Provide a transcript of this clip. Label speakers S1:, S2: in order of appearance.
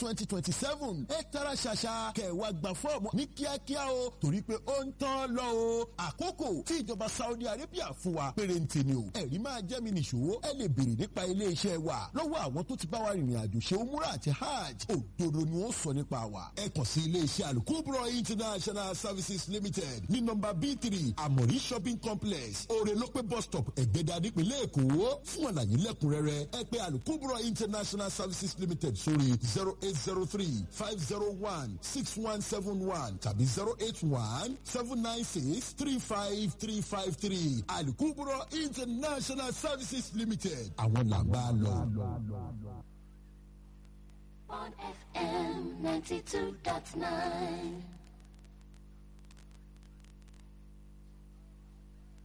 S1: twenty twenty seven ẹ tara ṣàṣà kẹwàá gba fọ́ọ̀mù ní kíákíá o torí pé ó ń tán lọ o àkókò tí ìjọba Saudi Arabia fún wa pérénte ni o ẹ̀rí máa jẹ́ mi nìṣó ẹ lè béèrè nípa iléeṣẹ́ wa lọ́wọ́ àwọn tó ti bá wa rìnrìn àjò ṣe umura àti hajj òdodo ni wọ́n sọ nípa wa ẹ kàn sí iléeṣẹ́ alukubro international services limited ní nọ́mbà b three amori shopping complex orelope bus stop ẹ̀gbẹ́dà nípínlẹ̀ èkó fún àlàyé lẹ́kùnrẹ́rẹ́ ẹ pè alukubro international services limited sórí zero eight zero three five zero one six one seven one tàbí zero eight one seven nine six three five three five three alukubro international services limited àwọn làbá lọ.
S2: on FM 92.9.